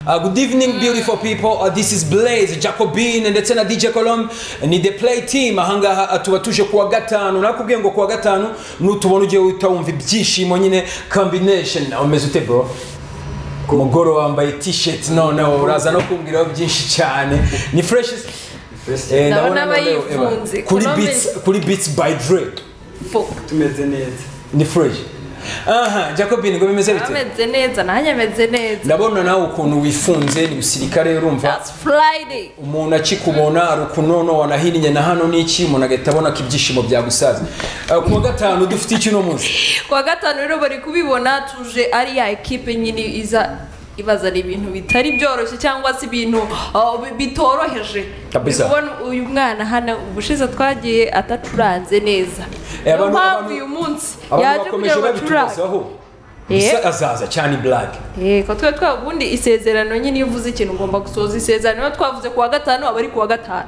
Uh, good evening, beautiful people. Uh, this is Blaze Jacobin ndetse na DJ Colombe ni the play team. Ahangaha uh, tuba tuje kuwa gatanu. Nakubwiye ngo kuwa gatanu nutubona ugiye uhita wumva ibyishimo nyine combination. Umeze ute bro? Ku mugoro wambaye t-shirt noneho uraza no kumbwiraho byinshi cyane. Ni fresh. Eh, Ndabona ndabona noneho, Eva. bayifunze. kuri Colombe- beats kuri beats by Drake. Fo. tumeze neza Ni fresh. Aha, Jacobin ngo bimeze bite? ameze neza nanjye ameze neza Ndabona nawe ukuntu wifunze ni usirikare urumva. that's friday umuntu akikubona ari ukunono wanahinnye na hano n'iki umuntu agahita abona ko ibyishimo byagusaza Eh, ku wa gatanu dufite iki uno munsi kuwa gatanu rero bari kubibona tuje ari ya ekipe nyine iza ibazana ibintu bitari byoroshye cyangwa se ibintu uh, bi- bitoroheje Kabisa. Uri kubona uyu mwana hano ubushize twagiye atacuranze neza Eh, niyo abantu- mpamvu abantu- uyu munsi abantu yaje bakomeje kugira ngo bacurange babituzaho Eh. Isa azaza cyane black yego twe twa ubundi isezerano nyine iyo uvuze ikintu ugomba gusohoza isezerano Niyo twavuze kuwa gatanu aba ari kuwa gatanu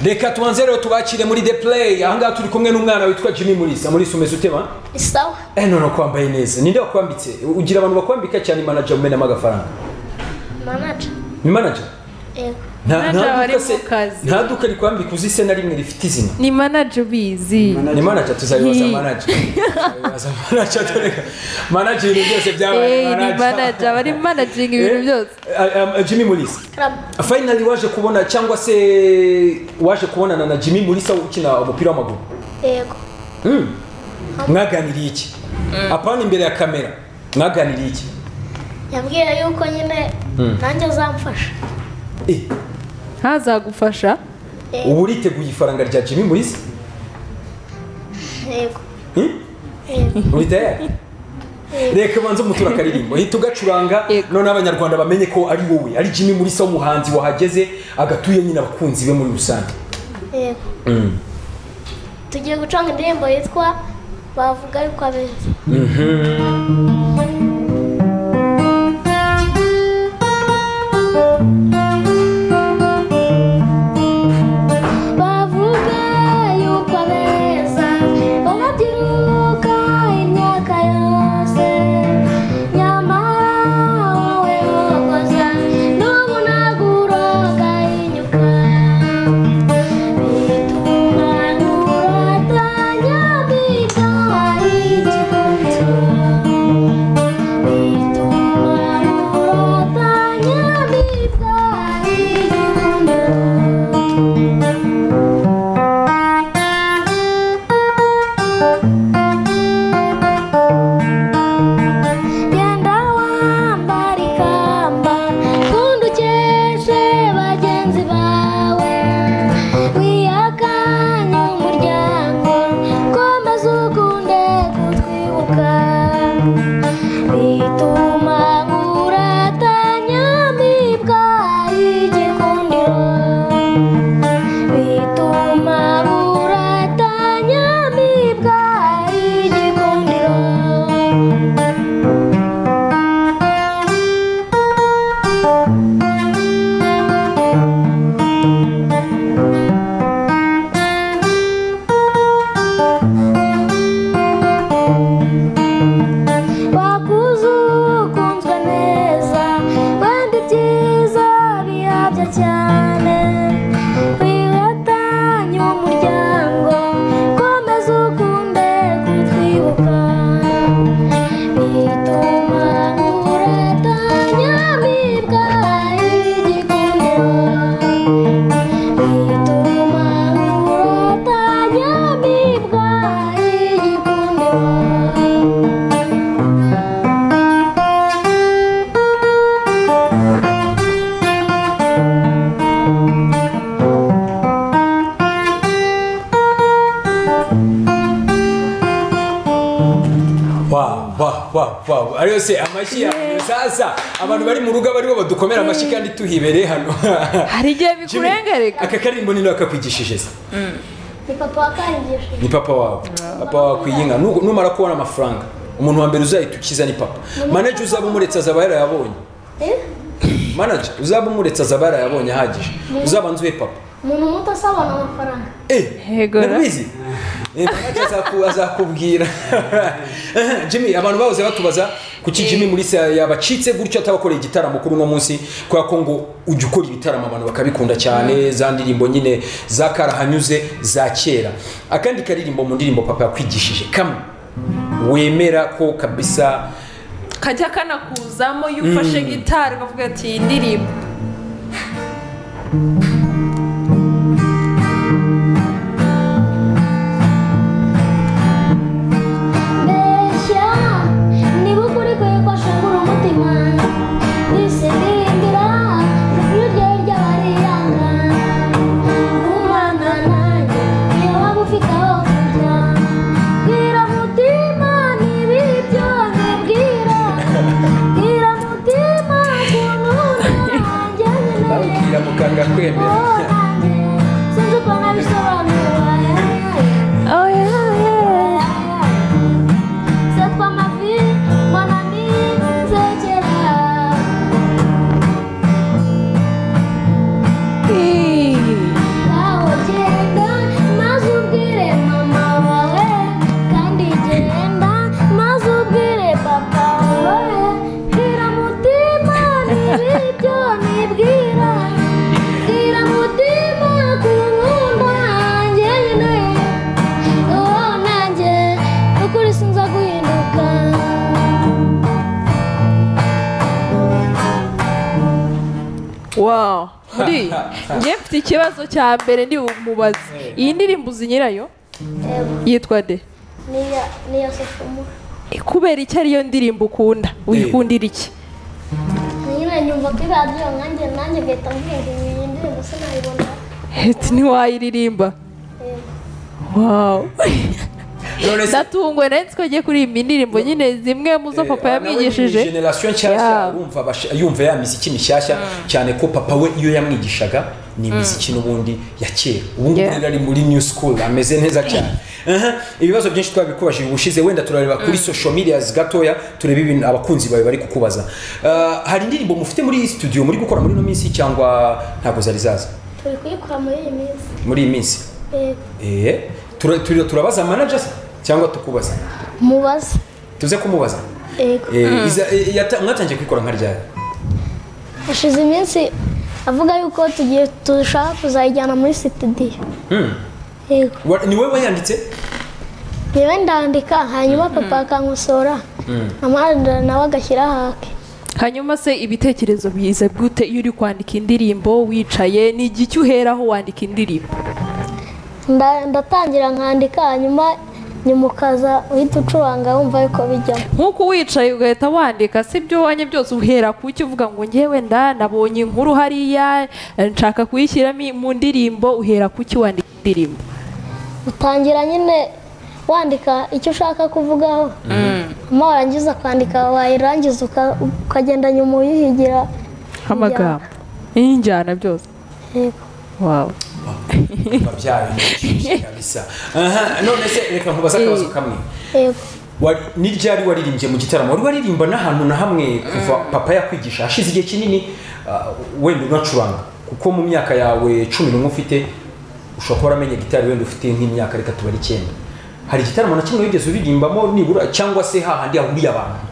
reka tubanze rero tubakire muri the play ahangaha turi kumwe n'umwana witwa jimmy murisa murisa umeze utema Sawa. eh none kwambaye neza ninde wakwambitse ugira abantu bakwambika cyane manager umenamo agafaranga Manager. ni manager Yego. nta Manager nta wari duka mu se kazi. nta duka rikwambika uzi se na rimwe rifite izina ni manaje ubizi ni Manager. manager tuzabibaza Yi. manager tuzabibaza manager tureka manager ibintu byose Hey, byabaye ni manager bari managing ibintu byose Eh, um, Jimmy Mulisa Rab. finally waje kubona cyangwa se waje kubonana na Jimmy Mulisa ukina umupira w'amaguru Yego. Mm. mwaganiriye iki apana imbere ya kamera mwaganiriye iki Yambwiye yuko nyine nanjye uzamfasha. Eh, ntazagufasha ubu uriteguye ifaranga rya Jimmy Mulisa Yego. Hmm? Yego. uri tayari reka banza umutura akaririmbo hita ugacuranga Yego. none abanyarwanda bamenye ko ari wowe ari jimmy muri se w'umuhanzi wahageze agatuye nyine abakunzi be muri rusange Yego. Tugiye gucanga indirimbo yitwa bavuga yuko abeza. Bavuga yuko abeza banabyiruka imyaka yose nyamara wowe wokoza n'ubu ntabwo urogayinyuka bituma nturatanya bitaye igihugu bituma nturatanya bitaye igihugu genda wambara ikamba kundi ukeshe bagenzi bawe wiyakanye umuryango komeza ukunde kutwibuka bituma nguratanya mbibwa igikundiro bituma buratanya mbibwa igikundiro wakuze ukunzwe neza wenda ibyiza biyabya cyane wiratanye umuryango komeza ukunde kutwibuka bituma uratanya bibwa igikundiro bituma uratanya bibwa igikundiro wow, wow, wow, wow. ariyo se amashyi yawe sasa abantu bari mu rugo aba aribo badukomera amashyi kandi tuhibereye hano hari igihe Jimmy, bikurengereka aka karimbo ni nawe kakigishije se ni papa wakangije ni papa wawe papa wawe akwiye inka Nu- numara kubona amafaranga umuntu wa mbere uzahita ukiza ni papa manager uzaba umuretse azaba yarayabonye manager uzaba umuretse azaba yarayabonye ahagije uzabanza ube papa umuntu muto asabana amafaranga Eh, Yego, ra. nakubizi Eh, Bahati azaku- azakubwira jimmy abantu bahoze batubaza kuki jimmy mulisa yabacitse gutyo atabakoreye igitaramo kuri uno munsi kubera ko ngo ujya ukora ibitaramo abantu bakabikunda cyane za ndirimbo nyine za karahanyuze za kera akandi karirimbo mu ndirimbo papa yakwigishije kamwe wemera ko kabisa kajya kanakuzamo iyo ufashe gitari ukavuga ati iyi ndirimbo mbeshya niba ukuri kwe kwashengura umutima ndise ndirimbira ijwi rye ry'abariyanga kumana nanjye iyo waba ufite aho kujya bwira mutima niba ibyo bibwira bwira mutima ukuntu ntirangenere babwira muganga kwemera sinzi uko nabisobanura oh yeah C'est toi ma vie, mon ami, c'est Dieu Nawe genda maze ubwire mama wawe kandi genda maze ubwire papa wawe bwira mutima niba ibyo nibwira bwira mutima ku nkunda njyenyine wowe nanjye ukuri sinza guhinduka wow muri njye mfite ikibazo cya mbere ndi bumubaze iyi ndirimbo uzi nyirayo yitwa de niya niya sofomo kubera icyo ariyo ndirimbo ukunda uyikundira iki nyine nyumva kuri radiyo nkanjye nanjye mpita mvuga ngo iyi ndirimbo sinayibona Ati, ntiwayiririmba yego wow none se natungwe nari nzi ko agiye kuririmba indirimbo nyine zimwe mu zo papa yamwigishije generasiyo nshyashya Yeah. urumva abasha- yumva ya miziki mishyashya cyane ko papa we iyo yamwigishaga ni imiziki n'ubundi ya kera ubu ngubu Yeah. rero ari muri new school ameze neza cyane Aha, ibibazo byinshi twabikubajije ubushize wenda turareba kuri social media gatoya turebe ibintu abakunzi bawe bari kukubaza Ah, hari indirimbo mufite muri studio muri gukora muri ino minsi cyangwa ntabwo zari zaza turi kuyikora muri iyi minsi muri iyi minsi yego Eh, tura- tura- turabaza managers cyangwa tukubaza mubaze tuze kumubaza yego Eh, iza- eh, yata- mwatangiye kwikora nka ryari hashize iminsi avuga yuko tugiye dushaka kuzayijyana muri sitidiyo Hmm. yego Wa- ni wowe wayanditse yewe ndandika hanyuma papa akankosora amanda nawe agashyira hake hanyuma se ibitekerezo biza gute iyo uri kwandika indirimbo wicaye ni igihe uheraho wandika indirimbo Nda- ndatangira nkandika hanyuma nyimukaza uhita ucuranga wumva yuko bijyamo nk'uko wicaye ugahita wandika si ibyo wanye byose uhera ku cyo uvuga ngo ngewe nda nabonye inkuru hariya eh, nshaka kuyishyiramo i- mu ndirimbo uhera ku cyo wandika indirimbo utangira nyine wandika icyo ushaka kuvugaho hanyuma warangiza kwandika wayirangiza uka- ukagenda nyuma uyuhigira amagambo n'injyana byose yego wawe babyaye ni kabisa Aha, none se reka nkubaza akabazo kamwe yego Wari- ni ryari waririmbye mu gitaramo wari waririmba n'ahantu na hamwe kuva papa yakwigisha hashize igihe kinini ah, wenda unacuranga kuko mu myaka yawe cumi n'umwe ufite ushobora kuba waramenye gitari wenda ufite nk'imyaka reka tubare icyenda hari igitaramo na kimwe wigeze uririmbamo nibura cyangwa se hahandi hahuriye abantu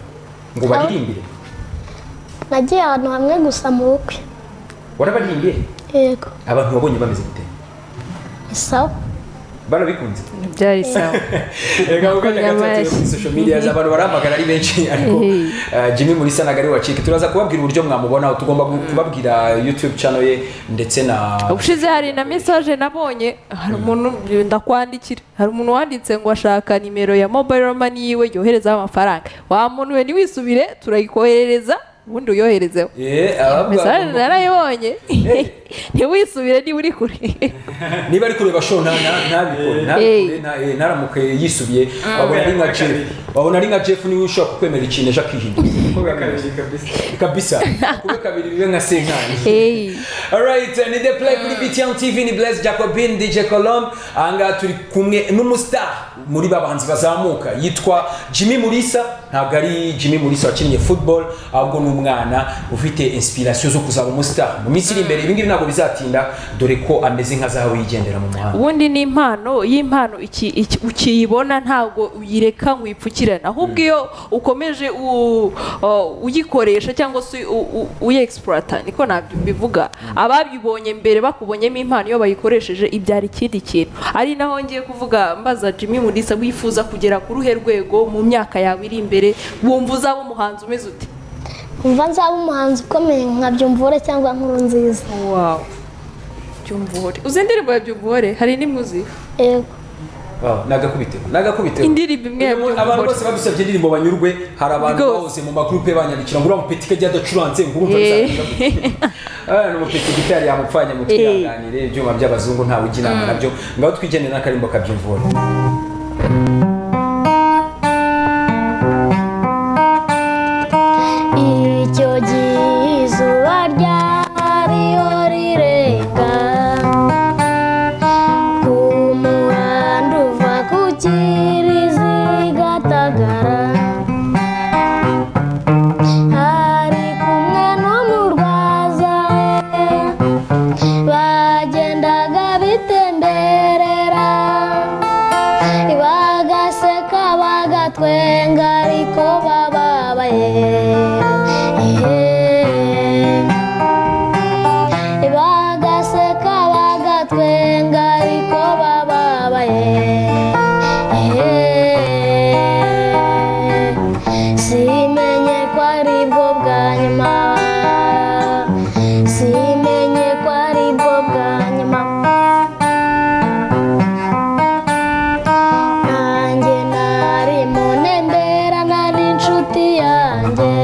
ngo baririmbire nagiye ahantu hamwe gusa mu bukwe warabarimbiye yego abantu wabonye bameze gute ni sawa barabikunze byari sawa reka kuko nyagatatire Nyamashyi. kuri social media abantu barahamagara ari benshi ariko Hey. uh, Jimmy Mulisa nagari wacike turaza kubabwira uburyo mwamubona tugomba gu- kubabwira YouTube channel ye ndetse na ubushize hari na mesaje nabonye hari umuntu ndakwandikira hari umuntu wanditse ngo ashaka nimero ya mobile money yiwe yoherezaho amafaranga wa muntu we ntiwisubire turayikoherereza ubundi uyoherezeho Eh, abavuga- mesaje narayibonye ntiwisubire niba uri kure niba ari kureba show nta nta- ntabikore ntabikore Hey. nta- eh, ntaramuke yisubiye wabona ari nka Jeff wabona ari nka Jeff niwe ushobora kukwemera ikintu ejo akihindura kabisa kube kabiri bibe nka senkani Hey. Alright, ni The Play kuri BTN TV ni Blaise Jacobin, DJ Colombe. Aha ngaha turi kumwe n'umustar muri ba bahanzi bazamuka yitwa Jimmy Mulisa ntabwo ari jimmy mulisa wakinnye football ahubwo ni umwana ufite inspiration zo kuzaba umusitari mu minsi iri imbere ibi ngibi ntabwo bizatinda dore ko ameze nka zahabu yigendera mu muhanda ubundi ni impano y'impano iki- iki- ukiyibona ntabwo uyireka ngo uyipfukirane ahubwo iyo ukomeje u- o, uyikoresha cyangwa se u- u- uyegisipurata niko nabyo mbivuga ababibonye mbere bakubonyemo impano iyo bayikoresheje ibyara ikindi kintu ari naho ngiye kuvuga mbaza jimmy mulisa wifuza kugera ku ruhe rwego mu myaka yawe iri imbere wumva uzaba umuhanzi umeze ute nkumva nzaba umuhanzi ukomeye nka byumvure cyangwa nkuru nziza wawu byumvuhore uzi indirimbo ya byumvuhore hari n'imwe yego Ah, nagakubitiro nagakubitiro indirimbo imwe ya Uyu mu- abantu bose byumvuhore badusabye indirimbo banyurwe hari abantu Rwose. bose mu magrupe banyandikira ngo uriya mupeti kajya adacuranze ngo urumva Eh. bizagenda umupeti gitari yamupfanye mu twihanganire ibyuma by'abazungu ntawe ujya inama nabyo ngaho twigendere n'akarimbo kabyumvura icyo gihe izuba ryariho rirenga ku muhanda uva ku kiriziga tagara ari kumwe n'umurwaza we bagendaga bitemberera bagaseka bagatwenga ariko bababaye bagaseka bagatwenga ariko bababaye simenye ko ari bwo bwa nyuma simenye ko ari bwo bwa nyuma nanjye nari mu ntembera nari inshuti yanjye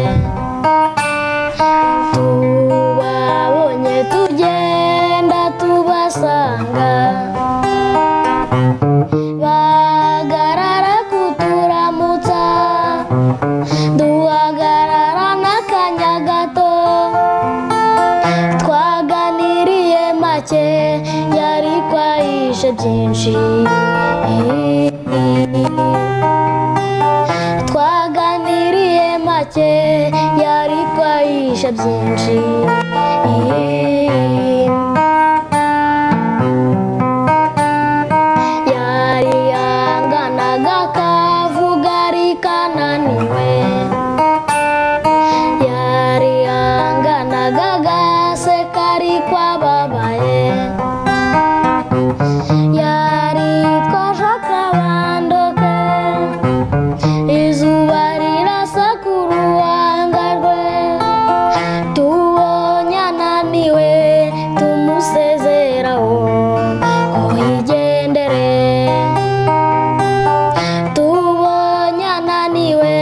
tubabonye tugenda tubasanga bagarara kuturamutsa duhagarara n'akanya gato twaganiriye make yari kwahishe byinshi twaganiriye make yari kwahishe byinshi yari yanganaga kavuga ari kananiwe yari yanganaga gaseka ari kwababaye yari twaje akabando ke izuba rirasa ku ruhanga rwe tubonye ananiwe tumusezeraho ko yigendere tubonye ananiwe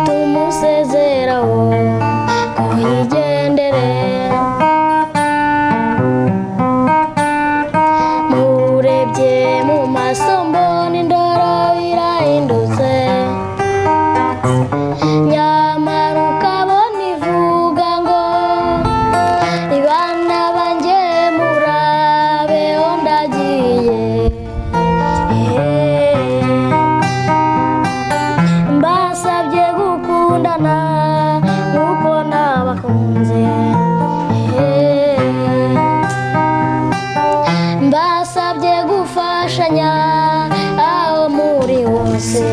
tumusezeraho ko yigendere murebye mu maso mbona indoro irahindutse nyamara ukabona ivuga ngo ibana banjye murabeho ndagiye mbasabye gukundana nk'uko nabakunze mbasabye gufashanya aho muri hose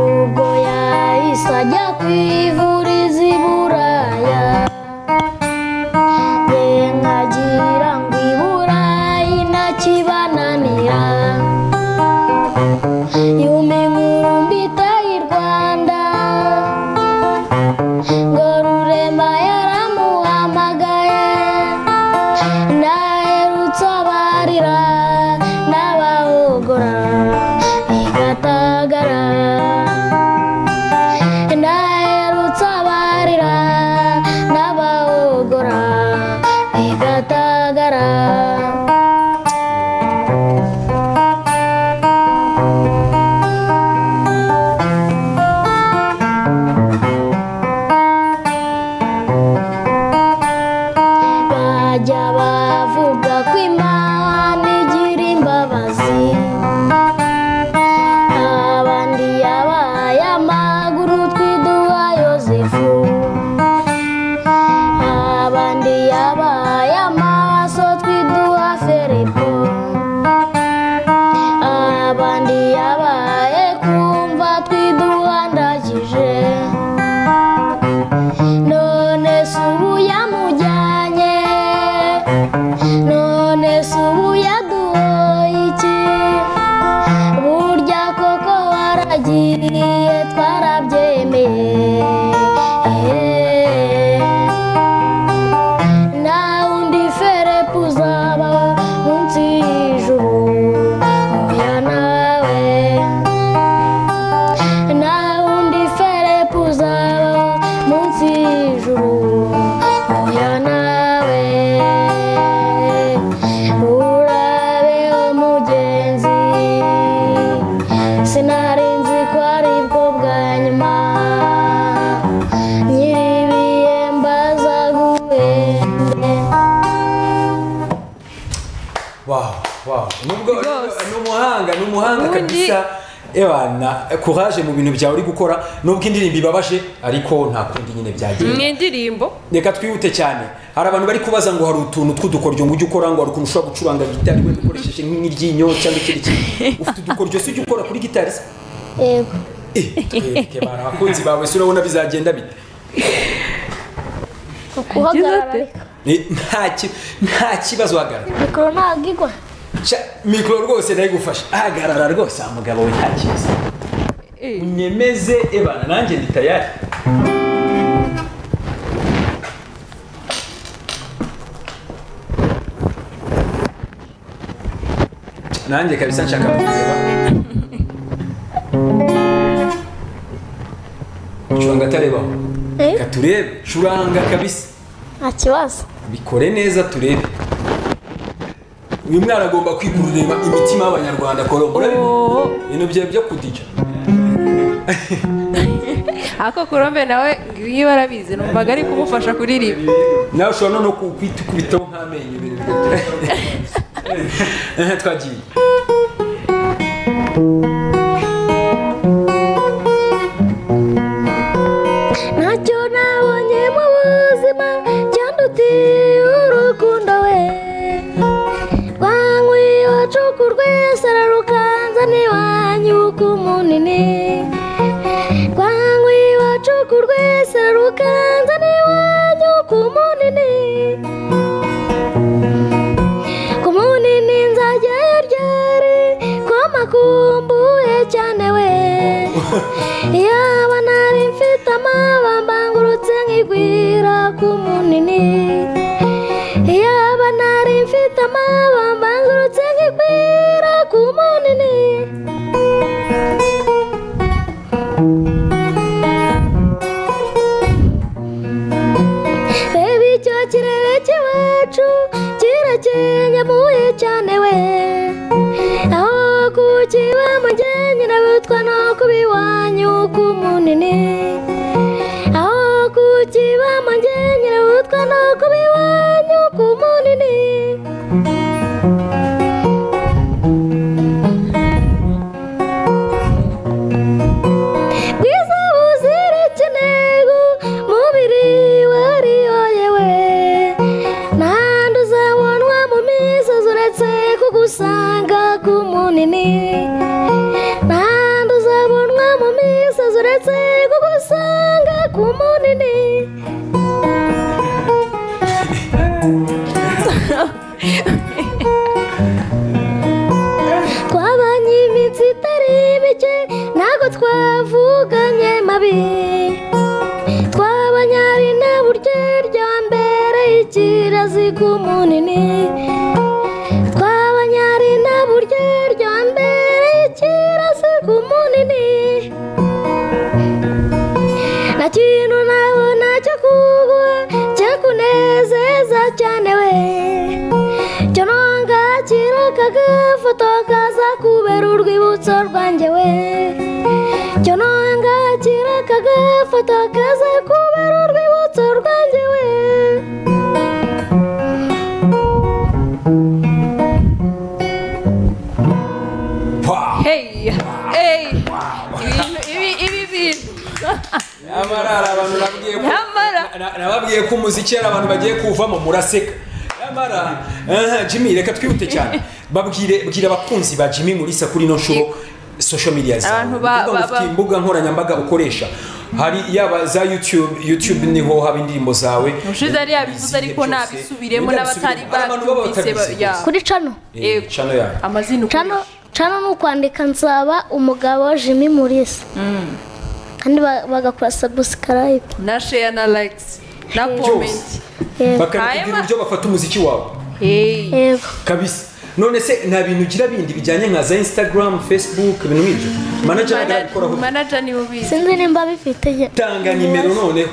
ubwo yahise ajya kwivuriza i buraya ye nkagira ngo i burayi ntakibananira yumye inkuru mbita i rwanda ngo rurema ya nubwo Rwose. ni umuhanga ni umuhanga Ubundi- kabisa ewana courage mu bintu byawe uri gukora nubwo indirimbo ibabaje ariko nta kundi nyine byagenda mw'indirimbo reka twihute cyane hari abantu bari kubaza ngo hari utuntu tw'udukoryo ngo ujye ukora ngo hari ukuntu ushobora gucuranga gitari wenda ukoresheje nk'iryinyo cyangwa ikindi kintu ufite udukoryo se ujya ukora kuri gitari se yego Eh, twebwe bana, abakunzi bawe si urabona bizagenda bite guhagarara ate? reka Ni- nta ki- nta kibazo uhagarara mikoro ntabwo igwa Sha, mikoro rwose ndayigufasha ahagarara rwose aha mugabo we nta kibazo Eh. unyemeze ebana nanjye ndi tayari nanjye kabisa nshaka kureba curanga atarebaho Eh? reka turebe curanga kabisa nta kibazo bikore neza turebe uyu mwana agomba kwigurira imitima y'abanyarwanda korombo Oh. ibintu byawe byo kudija ako kurombe nawe ngiyo barabizi numvaga ari kumufasha kuririmba nawe ushobora no kwita ukubitaho nk'amenyo ibintu bigatuma twagiye ntacyo nabonye mu buzima cyandutiye urukundo we banyweye wacuku rwese ararukanza n'iwanyu uko munini banyweye wacuku rwese ararukanza n'iwanyu uko munini ku munini nzajya ryari kwa makumbuye cyane we yaba nari mfite amabamba ngurutse nkigwira ku munini yaba nari mfite amabamba ngurutse nkigwira ku munini reba icyo kirere cy'iwacu kirakenyamuye cyane we aho kukiba mugenyi nabutwa no kuba iwanyu ku munini aho kukiba mugenyi nabutwa no kuba iwanyu ku munini bwiza buzira ikinegu mubiri wariyoyewe ntahandi uzabonwa mu misozi uretse kugusanga ku munini ntahandi uzabonwa mu misozi uretse kugusanga ku munini twabanye iminsi itari mike ntabwo twavuganye mabi twabanyari na buryo rya mbere ikirazi ku munini twabanyari na buryo rya mbere ikirazi ku munini nta kintu nabona cyo kugwa cyakunezeza cyane we cyo nongakira kagafoto kaza kubera urwibutso rwanjye we cyo nongakira kagafoto kaza kubera urwibutso rwanjye we pa hey hey ibintu ibi ibi bintu nyamara hari abantu nabwiye ko Nyamara. na- na- nababwiye ko umuziki hari abantu bagiye kuwuvamo muraseka nyamara aha, jimmy reka twihute cyane babwire bwira abakunzi ba jimmy mulisa kuri ino nshuro social media zawe Abantu ba- Ni ukuvuga ngo ba- ufite ba- imbuga nkoranyambaga ukoresha hari yaba za youtube youtube niho haba indirimbo zawe Ubushize yari yabivuze ariko Byose. nabisubiremo Ntabisubiremo. n'abatari Hari abantu baba babyumvise ba- batabisize. ya. kuri cano Eh, Yego. channel yawe amazina cano ukoresha cano ni ukwandika nsaba umugabo jimmy mulisa kandi ba- bagakora sabusikarayibu na share na likes na Byose. comment yego bakanakubwira Hanyuma- uburyo bafata umuziki wawe hey yego kabisa none se nta bintu ugira bindi bijyanye nka za instagram facebook ibintu nk'ibyo manager arabikoraho manager niwe ubizi sinzi nimba bifite ye- tanga nimero noneho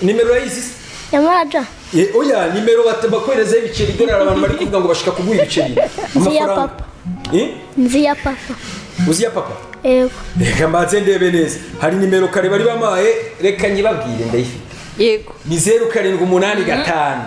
nimero urayizi se? yamaraja Eh, oya nimero bata- bakoherezaho ibiceri idolari abantu bari kuvuga ngo bashaka kuguha ibiceri Nzi ya Amafaranga. papa. Eh? nzi ya papa uzi ya papa yego reka mbanze ndebe neza hari nimero kare bari bamaye reka nyibabwire ndayifite yego ni zeru karindwi umunani gatanu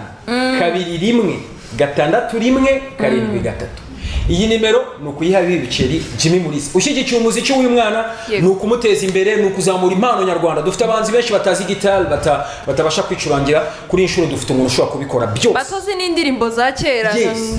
kabiri rimwe gatandatu rimwe karindwi gatatu iyi nimero ni ukuyiha ibi biceri jimmy mulisa ushyigikiye umuziki w'uyu mwana Yego. ni ukumuteza imbere ni ukuzamura impano nyarwanda dufite abahanzi benshi batazi gitari bata- batabasha kwicurangira kuri iyi nshuro dufite umuntu ushobora kubikora byose batozi n'indirimbo za kera Yes.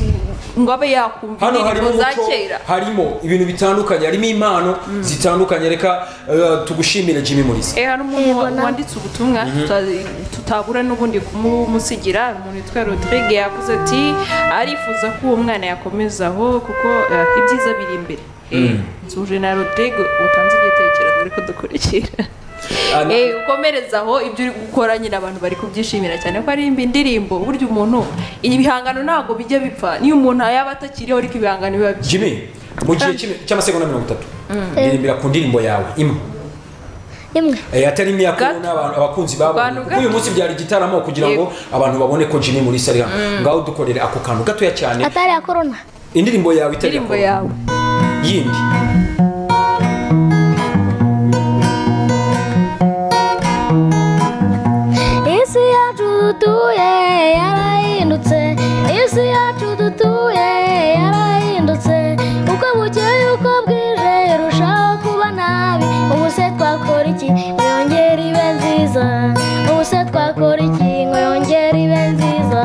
ngo abe yakumva hano harimo indirimbo za umuco kera harimo ibintu bitandukanye harimo impano zitandukanye reka eh, tugushimire jimmy mulisa Eh, hari umuntu wa- Yego, wanditse ubutumwa tuta- tutabura n'ubundi kumumusigira hari umuntu witwa rodrigue yavuze ati arifuza ko uwo mwana yakomeza aho kuko eh, ibyiza biri imbere Eh, nzuje na rodrigue utanze igitekerezo ariko dukurikira Ah, na- Eh, ukomereza aho ibyo uri gukora nyine abantu bari kubyishimira cyane ko ari imbi- indirimbo burya umuntu ibihangano ntabwo bijya bipfa niyo umuntu yaba atakiriho ariko ibihangano biba byi- jimmy mu gihe cy'imi- cy'amasegonda mirongo itatu ndirimbira ku ndirimbo yawe imwe imwe Eh, atari imyaka Gato. n'abantu abakunzi babonye Abantu kuko uyu gato. munsi byari igitaramo kugira ngo abantu babone ko Jimmy Mulisa ari hano ngaho dukorere ako kantu gatoya cyane atari iya korona indirimbo yawe itari indirimbo yakora. yawe yindi isi yacu dutuye yarahindutse isi yacu dutuye yarahindutse uko bukeye uko bwije irushaho kuba nabi ubu se twakora iki ngo yongere ibe nziza ubu se twakora iki ngo yongere ibe nziza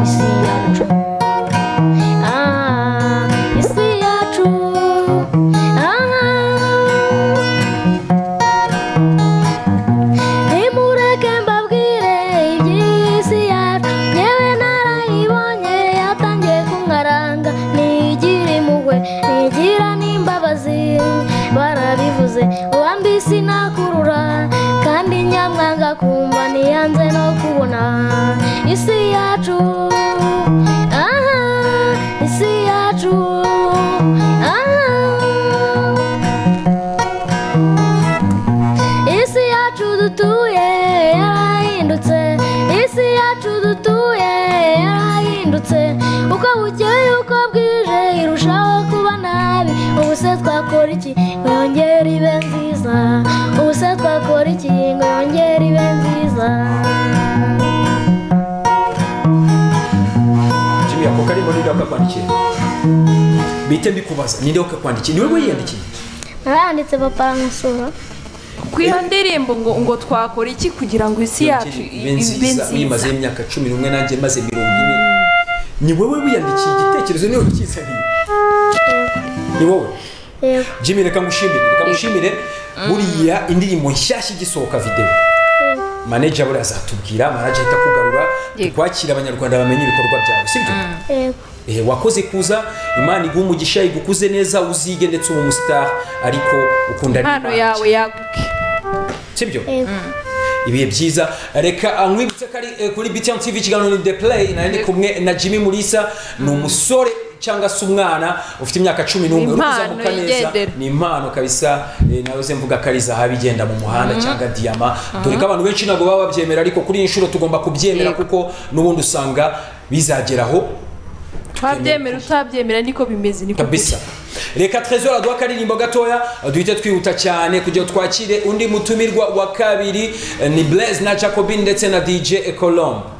isi yacu ah isi yacu ah nimureke mbabwire iby'isi yacu yewe narayibonye yatangiye kumwaranga ntigire impuhwe ntigira n'imbabazi barabivuze uwambisi nakurura kandi nyamwanga kumva ntiyanze no kubona isi yacu aha isi yacu aha isi yacu dutuye yarahindutse isi yacu dutuye yarahindutse uko bukeye uko bwije irushaho kuba nabi ubu se twakora iki ngo yongere ibe nziza ubu se twakora iki ngo yongere ibe nziza Jimmy ako karimbo ninde wakakwandikiye bite mbikubaza ninde wakakwandikiye ni wowe yiyandikiye naranditse papa aramusura ku iyo ndirimbo ngo ngo twakora iki kugira ngo isi yacu ibe ibe nziza nziza uyimazeho imyaka cumi n'umwe nanjye maze mirongo ine ni wowe wiyandikiye igitekerezo niwe ukizaniye ni wowe yego Jimmy reka ngushimire reka ngushimire buriya indirimbo nshyashya igisohoka videwo yego manager buriya azatubwira manager ahita kugarura Yego. tukwakira abanyarwanda bamenye ibikorwa byawe sibyo yego Eh, wakoze kuza imana iguha umugisha igukuze neza uzige ndetse ube umusitari ariko ukunda impano n'Imana. yawe yaguke sibyo yego ibihe byiza reka ankwibutse ko ari eh, kuri btm tv ikiganiro ni the play nari ndi kumwe na jimmy mulisa ni umusore cyangwa se umwana ufite imyaka cumi n'umwe uri Impano kuzamuka neza yigendera. ni impano kabisa eh, nawe ze mvuga ko ari zahabu igenda mu muhanda cyangwa diyama dore ko abantu benshi ntabwo baba babyemera ariko kuri iyi nshuro tugomba kubyemera Yego. kuko n'ubundi usanga bizageraho twabyemera utabyemera niko bimeze niko kabisa reka trezor aduha akaririmbo gatoya duhite twihuta cyane kugira ngo twakire undi mutumirwa wa kabiri eh, ni blaise na jacobin ndetse na dj ecolombe